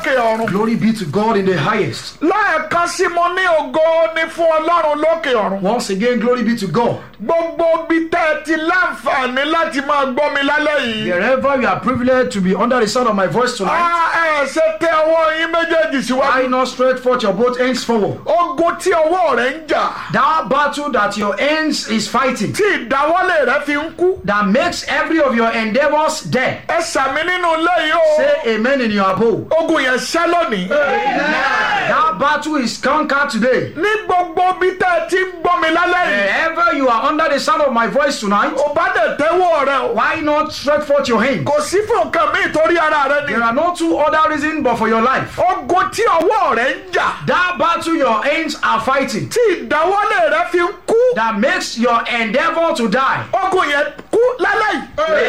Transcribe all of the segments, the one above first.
lókè ọ̀run. Glory be to God in the highest. lẹ́ẹ̀kan sí mo ní ògo ní fún ọlọ́run lókè ọ̀run. Once again, glory be to God. gbogbo bí tẹ́ ẹ ti láǹfààní láti máa gbọ́ mi lálẹ́ yìí. Wherever you are privileged to be under the sound of my voice tonight, a ẹ ṣe tẹ ọwọ́ yín méjèèjì why síwájú. not stretch forth your both hands forward? ogun tí ọwọ́ rẹ̀ ń jà That battle that your hands is fighting, tí ìdáwọ́lé rẹ̀ fi ń kú. that makes every of your endeavors dead. ẹ sàmì nínú ilé yìí o. Say amen in your abode. ogun yẹn ṣẹ́ lónìí. That battle is conquered today. ní gbogbo bí tẹ́ ẹ ti ń gbọ́ mi lálẹ́ yìí. Wherever you are under the sound of my voice tonight, ò bá dẹ̀ tẹ́wọ́ rẹ o. why not stretch forth your hand? kò sí fún nǹkan míì torí ara rẹ ni. There are no two other reasons but for your life. ogun tí ọwọ́ rẹ̀ ń jà That battle your hands are fighting, tí ìdáwọ́lé rẹ̀ fi ń kú. that makes your endeavor to die. ogun yẹn kú lálẹ́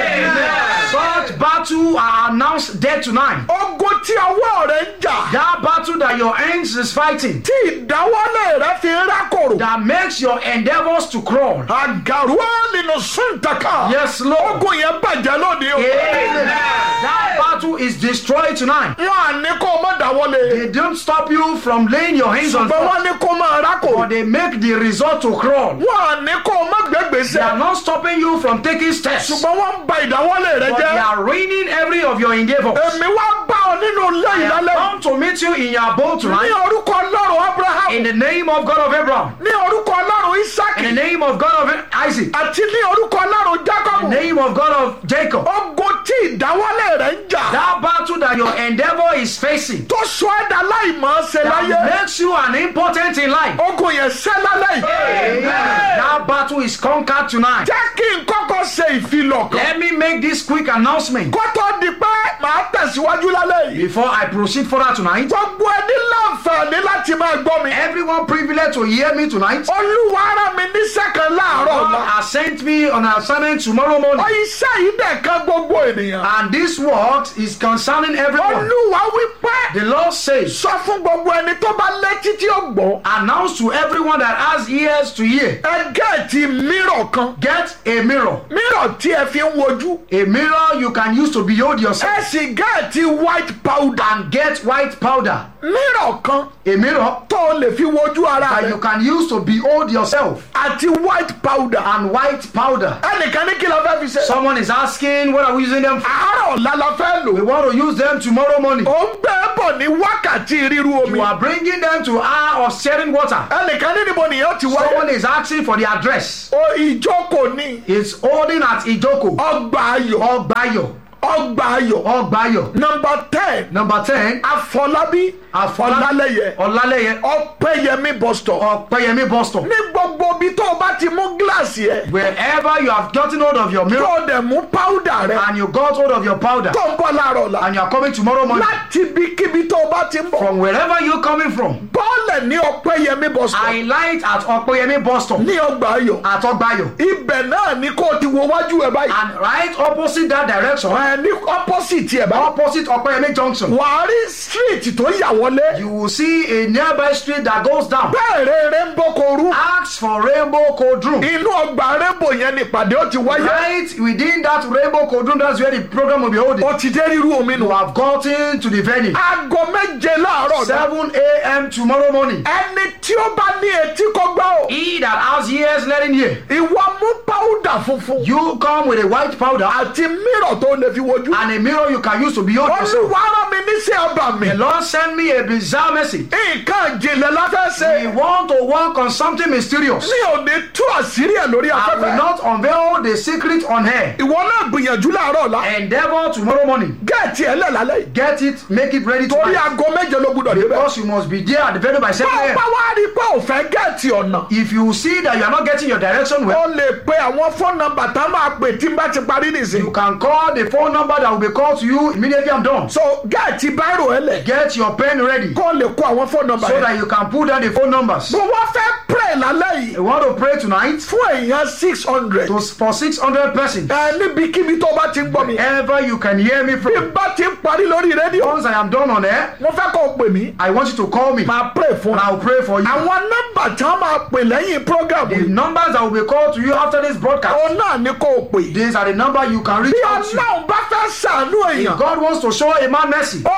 yìí. Such battle are announced dead tonight. ogun tí ọwọ́ rẹ̀ ń jà That battle that your hands is fighting, tí ìdáwọ́lé rẹ̀ fi ń rákòrò. that makes your endeavors to crawl. àgàrúwá nínú súntàkà. Yes, Lord. ogun yẹn bàjẹ́ lónìí o. Amen. That battle is destroyed tonight. wọn à ní kó o má dáwọ́lé. They don't stop you from laying your hands on ṣùgbọ́n fire, wọ́n ní kó o máa rákòrò. but they make the result to crawl. wọn à ní kó o má They gbégbèsè. are not stopping you from taking steps, ṣùgbọ́n wọ́n ń ba ìdáwọ́lé rẹ but they jẹ́. are ruining every of your endeavors. èmi wá bá ọ nínú ilé I have ìlálẹ́ come to meet you in your abode ní tonight orúkọ ọlọ́run abraham in the name of God of Abraham, ní orúkọ ọlọ́run isaac in the name of God of Isaac, àti ní orúkọ ọlọ́run jacob in the name of God of Jacob. ogun tí ìdáwọ́lé rẹ̀ ń jà That battle that your endeavor is facing tó sọ ẹ̀dá láìmọ̀ ṣe láyé that makes you an important in life. ogun yẹn ṣẹ́ lálẹ́ yìí. That battle is conquered tonight. jẹ́ kí n kọ́kọ́ ṣe ìfilọ̀ kan Let me make this quick announcement kó tó di pé màá tẹ̀síwájú lálẹ́ yìí. before I proceed further tonight. gbogbo ẹni láǹfààní láti máa gbọ́ mi. Everyone privileged to hear me tonight. olúwa rán mi níṣẹ́ kan láàárọ̀ God ọ̀la. has sent me on an assignment tomorrow morning. iṣẹ́ yìí dẹ̀ kan gbogbo ènìyàn. And this work is concerning everyone. olúwa wí pé The Lord says, sọ fún gbogbo ẹni tó bá létí tí ó gbọ́. announce to everyone that has ears to hear. ẹ gẹ́ẹ̀tì mírọ̀ kan. Get a mirror. mírọ̀ tí ẹ fi ń wojú. A mirror you can use to behold yourself. ẹ sì gẹ́ẹ̀tì white powder. And get white powder. mírọ̀ kan A mirror tó o lè fi wojú ara that you rẹ. can use to behold yourself. àti white powder. And white powder. ẹnìkan ní kí la fẹ́ fi ṣe. Someone is asking, what are we using them for? àárọ̀ ọ̀la la fẹ́ We lò. want to use them tomorrow morning. ó ń gbé bọ̀ ní wákàtí ríru omi. You are bringing them to hour of sharing water. ẹnìkan ní níbo nìyẹn ti Someone wáyé. is asking for the address. o ìjókòó ní It's holding at Ijoko. ọgbà ayọ̀. Ogbayo. ọgbà ayọ̀. Ogbayo. nọmba ten Number 10. afọlábí Afọlálẹ́yẹ. ọlálẹyẹ Ọlálẹ́yẹ. ọpẹyẹmí bọstọ. Ọpẹ́yẹmí Boston. ní gbogbo ibi tó o bá ti mú gíláàsì ẹ. Wherever you have gotten hold of your tó mirror o dẹ̀ mú páúdà rẹ. and you got hold of your powder tó ń bọ̀ láàárọ̀ la. and you are coming tomorrow morning láti ibikíbi tó o bá ti ń bọ̀. from wherever you're coming from, bọ́ọ̀lẹ̀ ní ọpẹyẹmí bọstọ. I light at Ọpẹ́yẹmí Boston ní ọgbà ayọ̀. at Ogbayo. ibẹ̀ náà ni kó o ti wo wájú ẹ báyìí. And right opposite that direction, ẹ ní opposite ẹ báyìí. opposite Ọpẹ́yẹmí Junction, wàá rí street tó yà wọlé. you will see a nearby street that goes down. bẹ́ẹ̀ rere ń bọ́ koru. Ask for Rainbow Code Room. inú ọgbà rainbow yẹn ni ìpàdé ó ti wáyé. Right within that Rainbow Code Room, that's where the program will be holding. ó ti dé ríru omi nù. You have gotten to the venue. aago méje láàárọ̀ náà. 7 a.m. tomorrow morning. ẹni tí ó bá ní etí kó gbọ́ o. He that has ears, let him hear. ìwọ mú páúdà funfun. You come with a white powder àti mírọ̀ tó lè fi wojú. and a mirror you can use to behold yourself. olúwa rán mi níṣẹ́ ọba mi. The Lord sent me a bizarre message. nǹkan ìjìnlẹ̀ la fẹ́ ṣe. We want to work on something mysterious. mi ò ní tú àṣírí ẹ̀ lórí I will afẹ́fẹ́. not unveil the secret on air. ìwọ náà gbìyànjú láàárọ̀ la. Endeavor tomorrow morning. gẹ̀ẹ́tì ẹ̀ lẹ̀ lálẹ́ yìí. Get it, make it ready torí tonight. aago méje ló gbúdọ̀ débẹ̀. Because you must be there at the venue by 7 bá a.m. bá wá rí i pé ò fẹ́ gẹ̀ẹ́tì ọ̀nà. If you see that you are not getting your direction well, ó lè pe àwọn fóònù nọ́mbà tá a máa pè tí n bá ti parí you nìsín. can call the phone number that will be called to you immediately I'm done. so gẹ̀ẹ́tì báírò ẹ̀ lẹ̀. Get your pen ready kó lè kó àwọn fóònù nọ́mbà so yẹn. that you can put down the phone numbers. mo wá fẹ́ pray lálẹ́ yìí You want to pray tonight fún èèyàn six hundred. to, for 600 persons. ẹ níbikíbi tó bá ti ń gbọ́ mi. Ever you can hear me bí from. n bá ti ń parí lórí rédíò. Once I am done on air, mo fẹ́ kó o pè mí. I want you to call me and máa pray fún I will pray for you. àwọn nọ́mbà tí wọ́n máa pè lẹ́yìn program The yìí. numbers that will be called to you after this broadcast, òun náà ni kó o pè. these are the number you can reach bí out to. ọlọ́run bá fẹ́ ṣàánú If èèyàn. God wants to show a man mercy, ó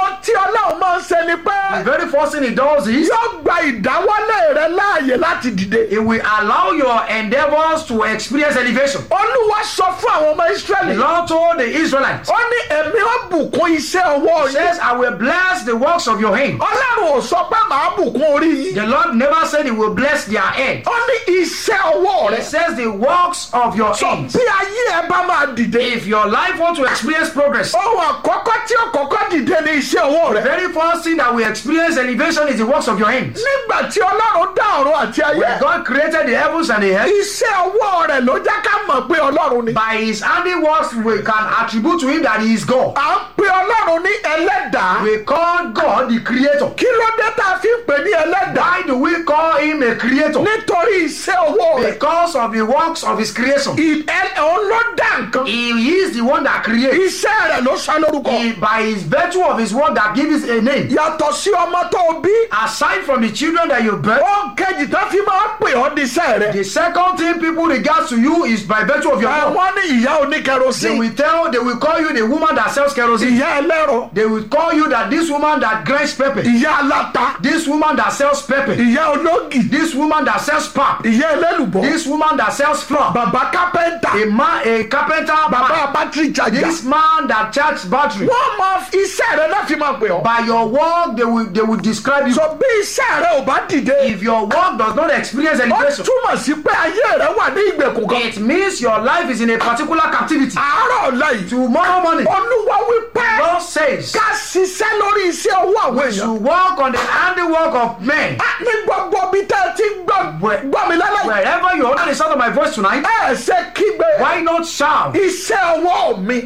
ohun tí ọlọ́run máa ń ṣe ni pé The very first thing he does is yóò gba ìdáwọ́lé rẹ láàyè láti dìde. he will allow your endeavors to experience elevation. olúwa sọ fún àwọn ọmọ The israẹli. Lord told the Israelites, ó ní èmi ó bùkún iṣẹ́ ọwọ́ He yín. says, I will bless the works of your hand. ọlọ́run ò sọ pé màá bùkún orí yín. The Lord never said he will bless their head. ó ní iṣẹ́ ọwọ́ He rẹ. says the works of your sọ hands. bí ayé ẹ bá máa dìde. If your life want to experience progress, ohun àkọ́kọ́ tí ó kọ́kọ́ dìde ní iṣẹ́ ọwọ́ the rẹ. very first thing that will experience elevation is the works of your hands. nígbà tí ọlọ́run dá ọ̀run àti ayé. When God created the heavens and the earth, iṣẹ́ ọwọ́ rẹ̀ ló jẹ́ ká mọ̀ pé ọlọ́run ni. by his handiworks we can attribute to him that he is God. à ń pe ọlọ́run ní ẹlẹ́dàá. We call God the creator. kí ló dé tá a fi ń pè ní ẹlẹ́dàá. Why do we call him a creator? nítorí iṣẹ́ ọwọ́ rẹ̀. Because of the works of his creation. ì- ẹ- òun ló dá nǹkan. He is the one that creates. iṣẹ́ rẹ̀ ló sọ lórúkọ. He, by his virtue of his work that gives it a name. yàtọ̀ sí ọmọ tó o bí. Aside from the children that you birth, ó kejì tó fi máa ń pè ọ́ ní iṣẹ́ rẹ̀. the second thing people regard to you is by virtue of your work. àwọn ní ìyá They oníkẹrosíìn. will tell, they will call you the woman that sells kerosene. ìyá ẹlẹ́rọ. They will call you that this woman that grinds pepper, ìyá aláta. this woman that sells pepper, ìyá ológì. this woman that sells pap, ìyá ẹlẹ́lùbọ́. this woman that sells flour, bàbá kápẹ́ńtà. a man, a carpenter, bàbá man, bátìrì jàjà. this man that charges battery. wọ́n máa fi iṣẹ́ rẹ̀ náà fi máa pè ọ́. By your work, they will they will describe you. sọ bí iṣẹ́ rẹ̀ ò bá dìde. If your work does not experience ó elevation, túmọ̀ sí pé ayé rẹ̀ wà ní ìgbèkùn kan. it means your life is in a particular captivity. àárọ̀ ọ̀la yìí. Tomorrow morning, olúwa wí pé God says ká ṣiṣẹ́ lórí iṣẹ́ owó àwọn to èèyàn. work on the handiwork of men. a ní gbogbo ibi tẹ́ ẹ ti ń gbọ́ Where- gbọ́ mi lálẹ́ yìí. Wherever you under the sound of my voice tonight, ẹ ṣe kígbe. why not shout? iṣẹ́ ọwọ́ mi.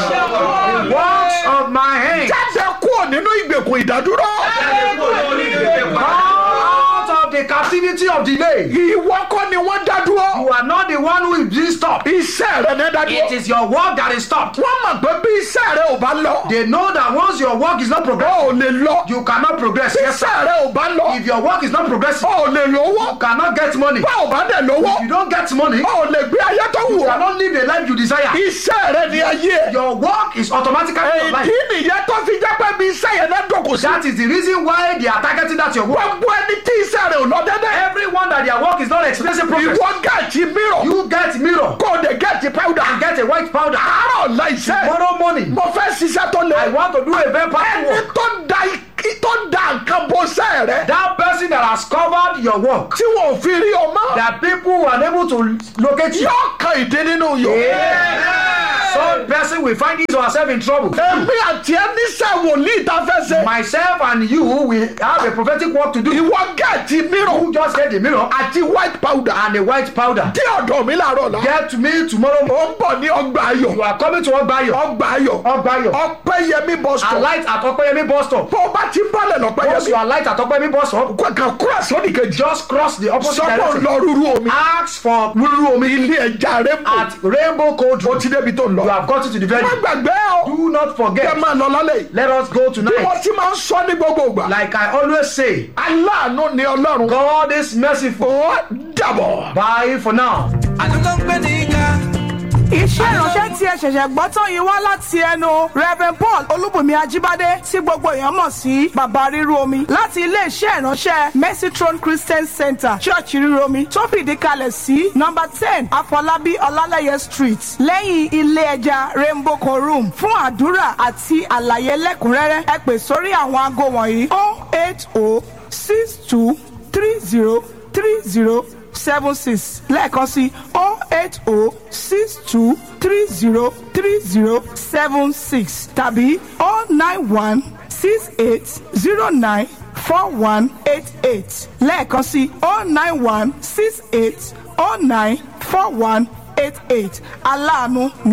The works of my hands. jáde kúrò nínú ìgbèkùn ìdádúró. Come out of the captivity of delay. ìwọ kọ́ ni wọ́n dá dúró. You are not the one who is being stopped. iṣẹ́ rẹ̀ ní dá It dúró. is your work that is stopped. wọ́n mọ̀ pé bí iṣẹ́ rẹ̀ ò bá lọ. They know that once your work is not ó progressing, ò lè lọ. you cannot progress. bí Yes, sir. iṣẹ́ rẹ̀ ò bá lọ. If your work is not progressing, ó ò lè lówó. you cannot get money. bá ò bá dẹ̀ lówó. If you don't get money, you ó ò lè gbé ayé tó wù ọ́. cannot live the life you desire. iṣẹ́ rẹ̀ ní ayé. Your work is automatically your life. èdè nìyẹn tó fi jẹ́ pé bí iṣẹ́ yẹn náà dọ̀kọ̀ sí. That is the reason why they are targeting that your work. gbogbo ẹni tí iṣẹ́ rẹ̀ ò lọ dẹ́dẹ́. Everyone that their work is not experiencing progress. ìwọ gẹ̀ẹ́tì mìíràn. You get mirror kó o dé gẹ̀ẹ́tì pẹ́wùdà. and get a white powder. àárọ̀ ọ̀la iṣẹ́. Tomorrow morning, mo fẹ́ ṣiṣẹ́ tó I lé. want to do a very powerful ẹni work. tó da ikí tó da nǹkan bó sẹ́ rẹ̀. That person that has covered your work, tí wọn ò fi rí o mọ́. that people were unable to locate you. yóò kan ìdí nínú yòó. Some person will find his or herself in trouble. èmi àti ẹni sẹ́ wòlíì tá a fẹ́ ṣe. Myself and you will have a prophetic work to do. ìwọ gẹ̀ẹ́tì mìíràn. You just get the mirror àti white powder. and the white powder. dé ọ̀dọ̀ mi láàárọ̀ la. Get to me tomorrow morning. ó ń bọ̀ ní ọgbà ayọ̀. You are coming to Ogbayo. ọgbà ayọ̀. Ogbayo. ọpẹ́yẹmí bus stop. Alight at Okpeyemi bus stop. bó o bá ti bọ́lẹ̀ Once you lọ́pẹ́yẹmí. alight at Okpeyemi bus stop, kàn kúrò sódì kejì. just cross the opposite sọ́kò direction. lọ rúru omi. Ask for rúru omi ilé ẹja rẹ̀ mọ̀. at Rainbow Code ó Road. ti débi tó ń You lọ. have gotten to the venue. má gbàgbé o. Do not kẹ́ forget. máa lọ lálẹ́ yìí. Let us go bí wọ́n tonight. ti máa ń sọ ní gbogbo ìgbà. Like I always say, aláàánú ni ọlọ́run. God is merciful. ó dàbọ̀. Bye for now. àdúgbò ń gbé ní ga. iṣẹ́ ìránṣẹ́ tí ẹ ṣẹ̀ṣẹ̀ gbọ́ tán yìí wá láti ẹnu reverend paul olúbùnmi ajíbádé tí gbogbo èèyàn mọ̀ sí bàbá ríru omi láti iléeṣẹ́ ìránṣẹ́ mercy throne christian center church ríru omi tó fìdí kalẹ̀ sí number ten afọlábí ọlálẹ́yẹ street lẹ́yìn ilé ẹja rainbow corum fún àdúrà àti àlàyé lẹ́kùnrẹ́rẹ́ ẹ pè sórí àwọn aago wọ̀nyí oh eight oh six two three zero three zero seven six lẹ́ẹ̀kan sí oh eight oh six two three zero three zero seven six tàbí oh nine one six eight zero nine four one eight eight lẹ́ẹ̀kan sí oh nine one six eight oh nine four one eight eight aláàánú